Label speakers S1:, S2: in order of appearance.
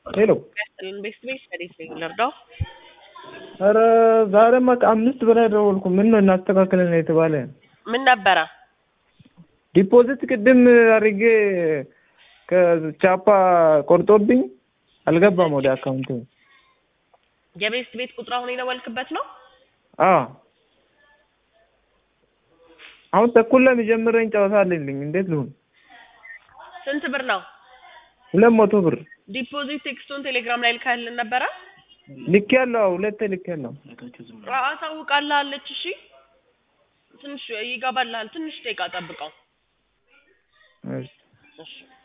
S1: ሄሎ
S2: ያስጥልን ቤት ቤት ከዴት ነኝ ልርዳው?
S1: ኧረ ዛሬማ ከአምስት በላይ ደወልኩ። ምን ነው እናስተካክለን የተባለ
S2: ምን ነበረ?
S1: ዲፖዚት ቅድም አድርጌ ከቻፓ ቆርጦብኝ አልገባም ወደ አካውንት።
S2: የቤት ቤት ቁጥር አሁን የደወልክበት ነው?
S1: አዎ አሁን ተኩል ላይ የሚጀምረኝ ጨዋታ አለልኝ። እንዴት ልሁን?
S2: ስንት ብር ነው?
S1: ሁለት መቶ ብር
S2: ዲፖዚት ቴክስቱን ቴሌግራም ላይ ልካልን ነበረ?
S1: ልክ ያለው ሁለቴ ልክ ያለው
S2: አሳውቃለች። እሺ ትንሽ ይገባልሃል። ትንሽ ደቂቃ ጠብቀው።
S1: እሺ
S2: እሺ